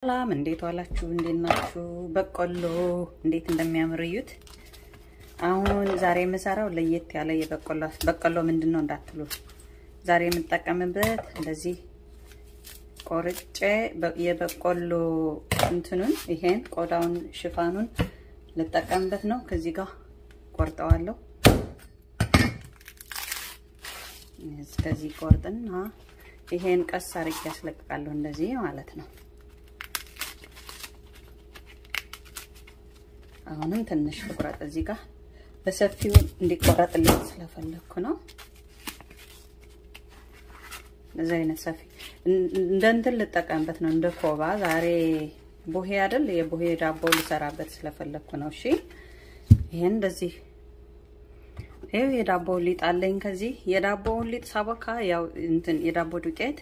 ሰላም እንዴት ዋላችሁ? እንዴት ናችሁ? በቆሎ እንዴት እንደሚያምር እዩት። አሁን ዛሬ የምሰራው ለየት ያለ የበቆሎ በቆሎ ምንድን ነው እንዳትሉ፣ ዛሬ የምጠቀምበት እንደዚህ ቆርጬ የበቆሎ እንትኑን ይሄን ቆዳውን ሽፋኑን ልጠቀምበት ነው። ከዚህ ጋር ቆርጠዋለሁ። ከዚህ ቆርጥና ይሄን ቀስ አርጌ ያስለቅቃለሁ። እንደዚህ ማለት ነው። አሁንም ትንሽ ልቁረጥ። እዚህ ጋር በሰፊው እንዲቆረጥልኝ ስለፈለግኩ ነው። እንደዚህ አይነት ሰፊ እንደ እንትን ልጠቀምበት ነው፣ እንደ ኮባ። ዛሬ ቡሄ አይደል? የቡሄ ዳቦ ልሰራበት ስለፈለግኩ ነው። እሺ፣ ይሄን እንደዚህ ይሄው የዳቦ ሊጥ አለኝ። ከዚህ የዳቦውን ሊጥ ሳቦካ ያው እንትን የዳቦ ዱቄት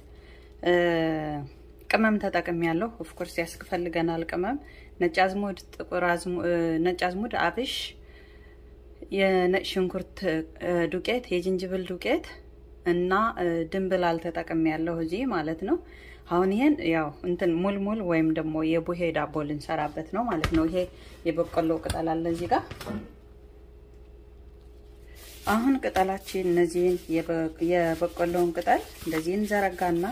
ቅመም ተጠቅም ያለው ኦፍኮርስ ያስፈልገናል ቅመም ነጭ አዝሙድ፣ ጥቁር ነጭ አዝሙድ፣ አብሽ፣ የነጭ ሽንኩርት ዱቄት፣ የጅንጅብል ዱቄት እና ድንብላል ተጠቅም ያለው እዚህ ማለት ነው። አሁን ይሄን ያው እንትን ሙልሙል ወይም ደግሞ የቡሄ ዳቦ ልንሰራበት ነው ማለት ነው። ይሄ የበቆሎ ቅጠል አለ እዚህ ጋር አሁን ቅጠላችን እነዚህን የበቆሎውን ቅጠል እንደዚህ እንዘረጋና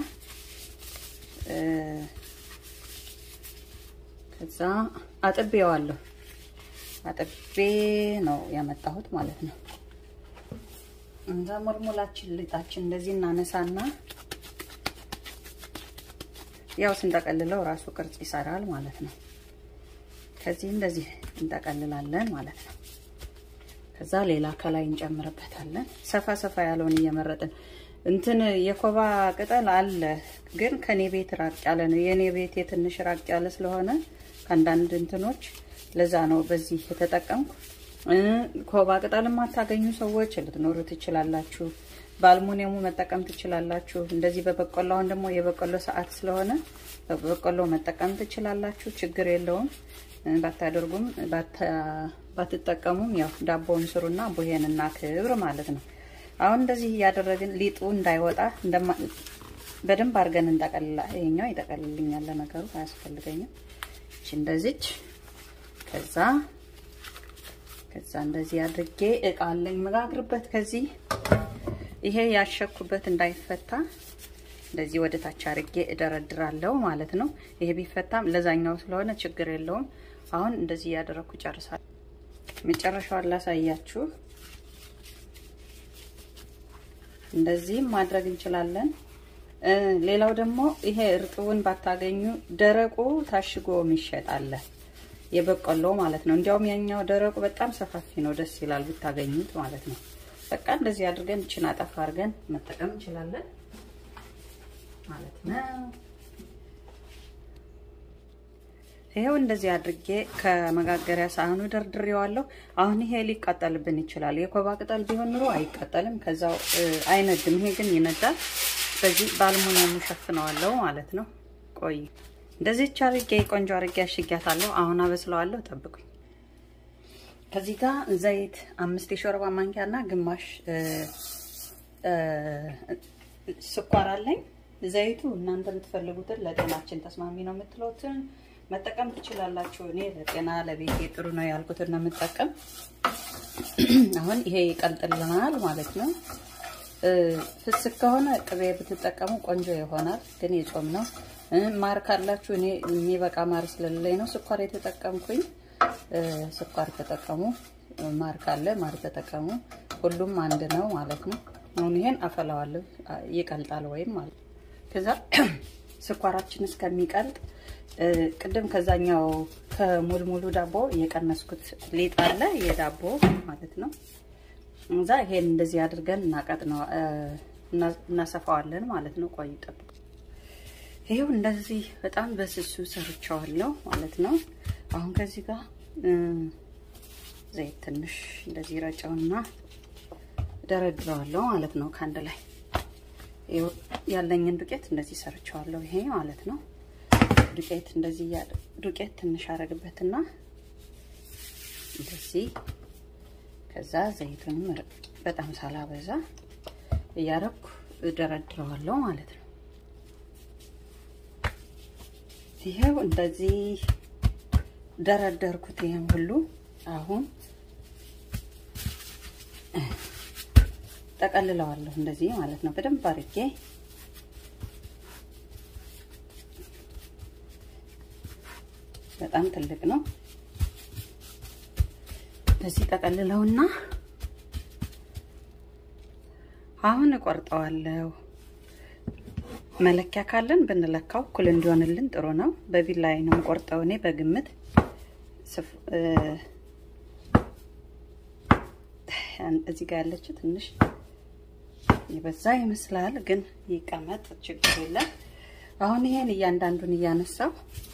ከዛ አጥቤዋለሁ። አጥቤ ነው ያመጣሁት ማለት ነው። እንዛ ሙልሙላችን ልጣችን እንደዚህ እናነሳና ያው ስንጠቀልለው ራሱ ቅርጽ ይሰራል ማለት ነው። ከዚህ እንደዚህ እንጠቀልላለን ማለት ነው። ከዛ ሌላ ከላይ እንጨምርበታለን። ሰፋ ሰፋ ያለውን እየመረጥን እንትን የኮባ ቅጠል አለ፣ ግን ከኔ ቤት ራቅ ያለ ነው። የኔ ቤት የትንሽ ራቅ ያለ ስለሆነ ከአንዳንድ እንትኖች ለዛ ነው በዚህ የተጠቀምኩ። ኮባ ቅጠል የማታገኙ ሰዎች ልትኖሩ ትችላላችሁ። በአልሙኒየሙ መጠቀም ትችላላችሁ። እንደዚህ በበቆሎ አሁን ደግሞ የበቆሎ ሰዓት ስለሆነ በበቆሎ መጠቀም ትችላላችሁ። ችግር የለውም። ባታደርጉም ባትጠቀሙም ያው ዳቦውን ስሩና ቡሄን እና ክብር ማለት ነው። አሁን እንደዚህ እያደረግን ሊጡ እንዳይወጣ በደንብ አድርገን እንጠቀልላ። ይሄኛው ይጠቀልልኛል፣ ለነገሩ አያስፈልገኝም። እቺ እንደዚች ከዛ ከዛ እንደዚህ አድርጌ እቃ አለኝ መጋግርበት። ከዚህ ይሄ ያሸኩበት እንዳይፈታ እንደዚህ ወደ ታች አድርጌ እደረድራለሁ ማለት ነው። ይሄ ቢፈታም ለዛኛው ስለሆነ ችግር የለውም። አሁን እንደዚህ እያደረኩ ጨርሳለሁ። መጨረሻውን ላሳያችሁ። እንደዚህም ማድረግ እንችላለን። ሌላው ደግሞ ይሄ እርጥቡን ባታገኙ ደረቁ ታሽጎ የሚሸጥ አለ፣ የበቆሎ ማለት ነው። እንዲያውም ያኛው ደረቁ በጣም ሰፋፊ ነው፣ ደስ ይላል ብታገኙት ማለት ነው። በቃ እንደዚህ አድርገን እችን አጠፋ አድርገን መጠቀም እንችላለን ማለት ነው። ይሄው እንደዚህ አድርጌ ከመጋገሪያ ሳህኑ ደርድሬዋለሁ። አሁን ይሄ ሊቃጠልብን ይችላል። የኮባ ቅጠል ቢሆን ኑሮ አይቃጠልም፣ ከዛው አይነድም። ይሄ ግን ይነዳል። በዚህ በአልሙኒየሙ ሸፍነዋለሁ ማለት ነው። ቆይ እንደዚህች አድርጌ ቆንጆ አድርጌ አሽጊያታለሁ። አሁን አበስለዋለሁ፣ ጠብቁኝ። ከዚህ ጋር ዘይት አምስት የሾርባ ማንኪያና ግማሽ ስኳር አለኝ። ዘይቱ እናንተ የምትፈልጉትን ለጤናችን ተስማሚ ነው የምትሉትን መጠቀም ትችላላችሁ። እኔ ለጤና ለቤቴ ጥሩ ነው ያልኩትን ነው የምጠቀም። አሁን ይሄ ይቀልጥልናል ማለት ነው። ፍስክ ከሆነ ቅቤ ብትጠቀሙ ቆንጆ ይሆናል፣ ግን የጾም ነው። ማር ካላችሁ እኔ የሚበቃ ማር ስለሌለኝ ነው ስኳር የተጠቀምኩኝ። ስኳር ተጠቀሙ፣ ማር ካለ ማር ተጠቀሙ። ሁሉም አንድ ነው ማለት ነው። አሁን ይሄን አፈላዋለሁ፣ ይቀልጣል ወይም ማለት ከዛ ስኳራችን እስከሚቀልጥ ቅድም ከዛኛው ከሙልሙሉ ዳቦ የቀነስኩት ሊጥ አለ የዳቦ ማለት ነው። እዛ ይሄን እንደዚህ አድርገን እናቀጥ ነው እናሰፋዋለን ማለት ነው። ቆይ ጠብቁ። ይሄው እንደዚህ በጣም በስሱ ሰርቸዋለሁ ማለት ነው። አሁን ከዚህ ጋር ዘይት ትንሽ እንደዚህ ረጨውና ደረድረዋለሁ ማለት ነው። ከአንድ ላይ ያለኝን ዱቄት እንደዚህ ሰርቸዋለሁ። ይሄ ማለት ነው። ዱቄት እንደዚህ ዱቄት ትንሽ አረግበትና እንደዚህ ከዛ ዘይቱንም በጣም ሳላበዛ እያረኩ እደረድረዋለሁ ማለት ነው። ይሄው እንደዚህ ደረደርኩት። ይሄን ሁሉ አሁን ጠቀልለዋለሁ እንደዚህ ማለት ነው። በደንብ አድርጌ በጣም ትልቅ ነው። እንደዚህ ጠቀልለውና አሁን እቆርጠዋለሁ። መለኪያ ካለን ብንለካው እኩል እንዲሆንልን ጥሩ ነው። በቢላ ላይ ነው የምቆርጠው እኔ በግምት እዚህ ጋር ያለችው ትንሽ የበዛ ይመስላል፣ ግን ይቀመጥ ችግር የለም። አሁን ይሄን እያንዳንዱን እያነሳው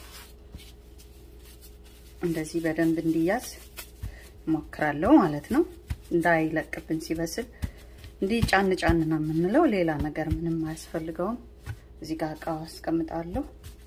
እንደዚህ በደንብ እንዲያዝ ሞክራለሁ ማለት ነው። እንዳይለቅብን ሲበስል እንዲህ ጫን ጫን ነው የምንለው። ሌላ ነገር ምንም አያስፈልገውም። እዚህ ጋር እቃው አስቀምጣለሁ።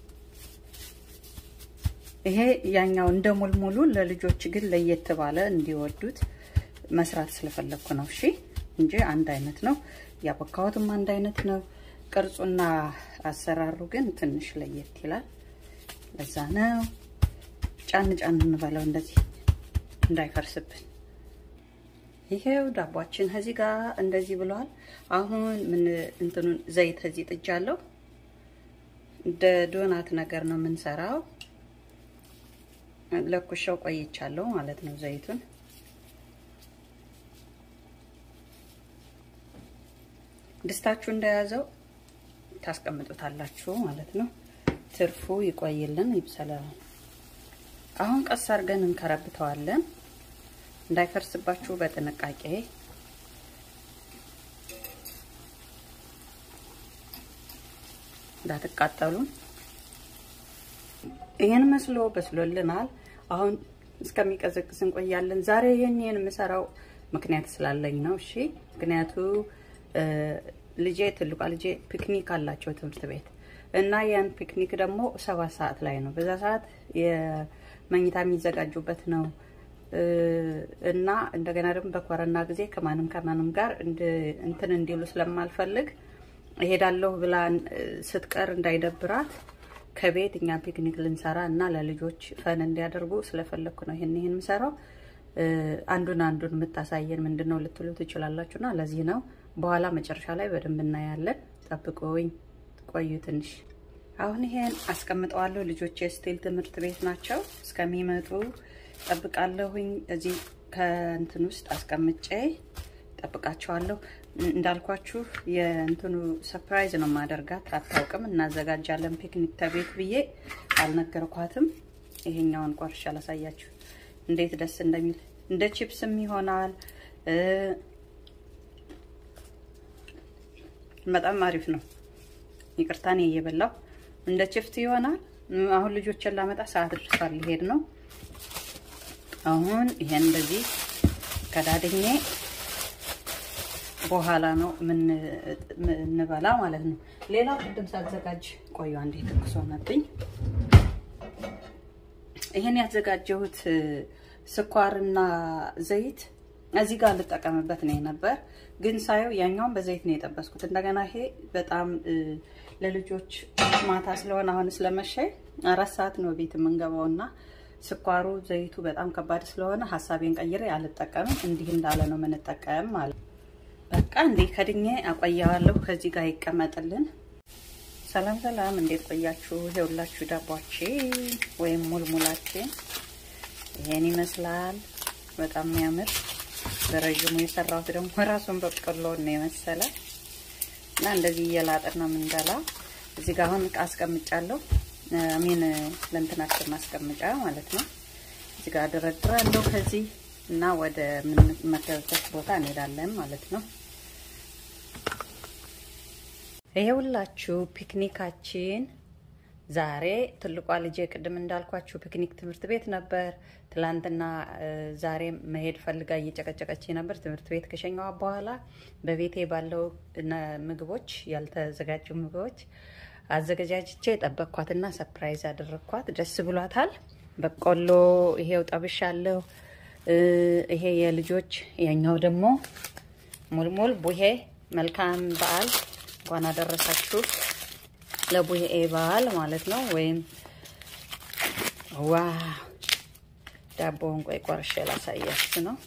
ይሄ ያኛው እንደ ሙልሙሉ ለልጆች ግን ለየት ባለ እንዲወዱት መስራት ስለፈለግኩ ነው። እሺ እንጂ አንድ አይነት ነው። ያቦካሁትም አንድ አይነት ነው። ቅርጹና አሰራሩ ግን ትንሽ ለየት ይላል። ለዛ ነው ጫን ጫን እንበለው እንደዚህ እንዳይፈርስብን። ይሄው ዳቧችን ከዚህ ጋር እንደዚህ ብሏል። አሁን ምን እንትኑን ዘይት እዚህ ጥጃለሁ። እንደ ዶናት ነገር ነው የምንሰራው። ለኩሻው ቆይቻለሁ ማለት ነው ዘይቱን ድስታችሁ እንደያዘው ታስቀምጡታላችሁ ማለት ነው። ትርፉ ይቆይልን ይብሰላል። አሁን ቀስ አድርገን እንከረብተዋለን እንዳይፈርስባችሁ በጥንቃቄ እንዳትቃጠሉ። ይህን መስሎ በስሎልናል። አሁን እስከሚቀዘቅዝ እንቆያለን። ዛሬ ይህን ይህን የምሰራው ምክንያት ስላለኝ ነው። እሺ ምክንያቱ ልጄ ትልቋ ልጄ ፒክኒክ አላቸው ትምህርት ቤት እና ያን ፒክኒክ ደግሞ ሰባት ሰዓት ላይ ነው። በዛ ሰዓት የመኝታ የሚዘጋጁበት ነው እና እንደገና ደግሞ በኮረና ጊዜ ከማንም ከማንም ጋር እንትን እንዲሉ ስለማልፈልግ እሄዳለሁ ብላ ስትቀር እንዳይደብራት ከቤት እኛ ፒክኒክ ልንሰራ እና ለልጆች ፈን እንዲያደርጉ ስለፈለግኩ ነው ይህን ይህን የምሰራው። አንዱን አንዱን የምታሳየን ምንድን ነው ልትሉ ትችላላችሁና ለዚህ ነው። በኋላ መጨረሻ ላይ በደንብ እናያለን። ጠብቆኝ ቆዩ ትንሽ። አሁን ይሄን አስቀምጠዋለሁ። ልጆች የስቲል ትምህርት ቤት ናቸው። እስከሚመጡ ጠብቃለሁኝ። እዚህ ከእንትን ውስጥ አስቀምጬ ጠብቃቸዋለሁ። እንዳልኳችሁ የእንትኑ ሰፕራይዝ ነው ማደርጋት። አታውቅም። እናዘጋጃለን ፒክኒክ ተቤት ብዬ አልነገርኳትም። ይሄኛውን ቆርሻ አላሳያችሁ እንዴት ደስ እንደሚል እንደ ቺፕስም ይሆናል። በጣም አሪፍ ነው። ይቅርታኔ እየበላው እንደ ቺፕስ ይሆናል። አሁን ልጆችን ላመጣ ሰዓት ደርሷል፣ ሊሄድ ነው። አሁን ይሄን እንደዚህ ከዳድኜ በኋላ ነው ምንበላ ማለት ነው። ሌላ ቅድም ሳዘጋጅ ቆዩ አንዴ ትኩስ ሆነብኝ። ይሄን ያዘጋጀሁት ስኳርና ዘይት እዚህ ጋር ልጠቀምበት ነው ነበር፣ ግን ሳየው ያኛውን በዘይት ነው የጠበስኩት። እንደገና ይሄ በጣም ለልጆች ማታ ስለሆነ አሁን ስለመሻይ አራት ሰዓት ነው ቤት የምንገባው እና ስኳሩ ዘይቱ በጣም ከባድ ስለሆነ ሀሳቤን ቀይሬ አልጠቀምም። እንዲህ እንዳለ ነው የምንጠቀም ማለት በቃ እንዲህ ከድኜ አቆያዋለሁ። ከዚህ ጋር ይቀመጥልን። ሰላም ሰላም፣ እንዴት ቆያችሁ? ይኸውላችሁ ዳቧችን ወይም ሙልሙላችን ይሄን ይመስላል። በጣም የሚያምር በረዥሙ የሰራሁት ደግሞ ራሱን በቆሎ ነው የመሰለ እና እንደዚህ እየላጥን ነው የምንበላ። እዚህ ጋር አሁን እቃ አስቀምጫለሁ። አሚን ለእንትናችን ማስቀመጫ ማለት ነው። እዚህ ጋር ደረድራለሁ ከዚህ እና ወደ ምንመገብበት ቦታ እንሄዳለን ማለት ነው። ይሄውላችሁ ፒክኒካችን ዛሬ ትልቋ ልጄ ቅድም እንዳልኳችሁ ፒክኒክ ትምህርት ቤት ነበር። ትላንትና ዛሬ መሄድ ፈልጋ እየጨቀጨቀች ነበር። ትምህርት ቤት ከሸኘዋ በኋላ በቤቴ ባለው ምግቦች፣ ያልተዘጋጁ ምግቦች አዘገጃጅቼ ጠበቅኳትና ሰፕራይዝ አደረግኳት። ደስ ብሏታል። በቆሎ ይሄው ጠብሻለሁ። ይሄ የልጆች የኛው ደግሞ ሙልሙል ቡሄ። መልካም በዓል እንኳን አደረሳችሁ ለቡሄ በዓል ማለት ነው። ወይም ዋው ዳቦውን ቆይ ቆርሼ ላሳያችሁ ነው።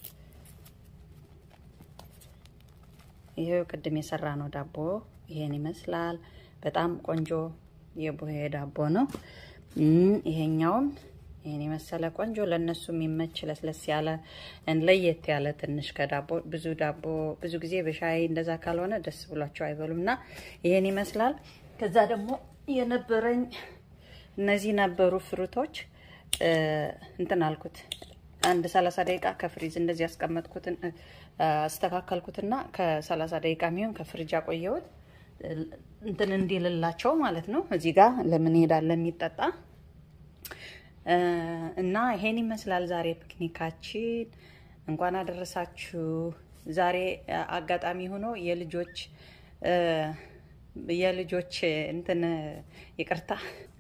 ይሄው ቅድም የሰራ ነው ዳቦ ይሄን ይመስላል። በጣም ቆንጆ የቡሄ ዳቦ ነው። ይሄኛውም ይሄን የመሰለ ቆንጆ ለእነሱ የሚመች ለስለስ ያለ ለየት ያለ ትንሽ ከዳቦ ብዙ ዳቦ ብዙ ጊዜ በሻይ እንደዛ ካልሆነ ደስ ብሏቸው አይበሉም እና ይሄን ይመስላል። ከዛ ደግሞ የነበረኝ እነዚህ ነበሩ ፍሩቶች እንትን አልኩት አንድ ሰላሳ ደቂቃ ከፍሪዝ እንደዚህ ያስቀመጥኩትን አስተካከልኩትና ከሰላሳ ደቂቃ የሚሆን ከፍሪጅ አቆየሁት እንትን እንዲልላቸው ማለት ነው። እዚህ ጋር ለምን ሄዳለ የሚጠጣ እና ይሄን ይመስላል ዛሬ ፒክኒካችን። እንኳን አደረሳችሁ። ዛሬ አጋጣሚ ሆኖ የልጆች የልጆች እንትን ይቅርታ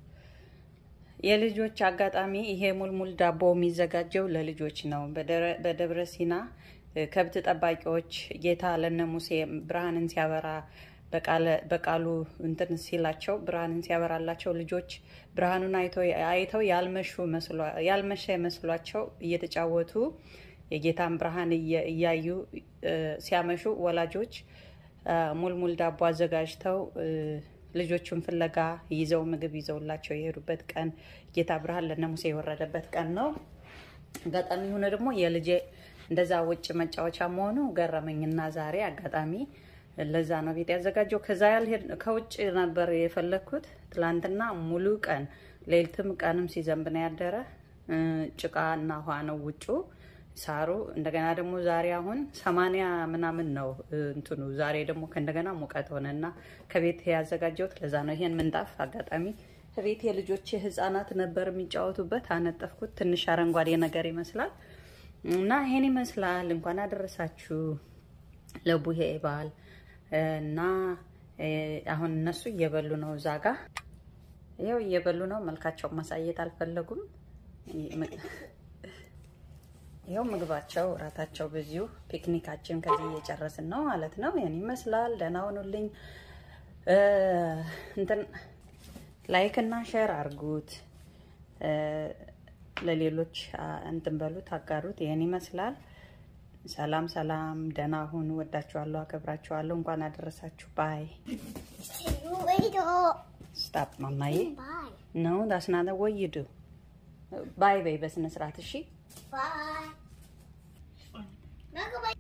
የልጆች አጋጣሚ ይሄ ሙልሙል ዳቦ የሚዘጋጀው ለልጆች ነው። በደብረ ሲና ከብት ጠባቂዎች ጌታ ለነ ሙሴ ብርሃንን ሲያበራ በቃሉ እንትን ሲላቸው ብርሃንን ሲያበራላቸው ልጆች ብርሃኑን አይተው ያልመሸ መስሏቸው እየተጫወቱ የጌታን ብርሃን እያዩ ሲያመሹ ወላጆች ሙልሙል ዳቦ አዘጋጅተው ልጆቹን ፍለጋ ይዘው ምግብ ይዘውላቸው የሄዱበት ቀን ጌታ ብርሃን ለነ ሙሴ የወረደበት ቀን ነው። አጋጣሚ ሆነ ደግሞ የልጄ እንደዛ ውጭ መጫወቻ መሆኑ ገረመኝና ዛሬ አጋጣሚ ለዛ ነው ቤት ያዘጋጀው። ከዛ ያልሄድ ከውጭ ነበር የፈለግኩት። ትላንትና ሙሉ ቀን ሌሊትም ቀንም ሲዘንብ ነው ያደረ። ጭቃ እና ውሃ ነው ውጩ ሳሩ። እንደገና ደግሞ ዛሬ አሁን ሰማንያ ምናምን ነው እንትኑ። ዛሬ ደግሞ ከእንደገና ሙቀት ሆነና ከቤት ያዘጋጀሁት ለዛ ነው። ይሄን ምንጣፍ አጋጣሚ ከቤት የልጆች ህፃናት ነበር የሚጫወቱበት። አነጠፍኩት። ትንሽ አረንጓዴ ነገር ይመስላል እና ይሄን ይመስላል። እንኳን አደረሳችሁ ለቡሄ በዓል እና አሁን እነሱ እየበሉ ነው። እዛ ጋ ይኸው እየበሉ ነው። መልካቸውን ማሳየት አልፈለጉም። ይኸው ምግባቸው፣ እራታቸው በዚሁ ፒክኒካችን ከዚህ እየጨረስን ነው ማለት ነው። ይህን ይመስላል። ደህና ሁኑልኝ። እንትን ላይክ እና ሼር አርጉት፣ ለሌሎች እንትን በሉት፣ አጋሩት። ይህን ይመስላል። ሰላም ሰላም፣ ደህና ሁኑ። ወዳችኋለሁ፣ አከብራችኋለሁ። እንኳን አደረሳችሁ። ባይ ስታፕ ማማዬ ነው ዳስናተ ወይዱ ባይ በይ በስነ ስርዓት እሺ። Bye.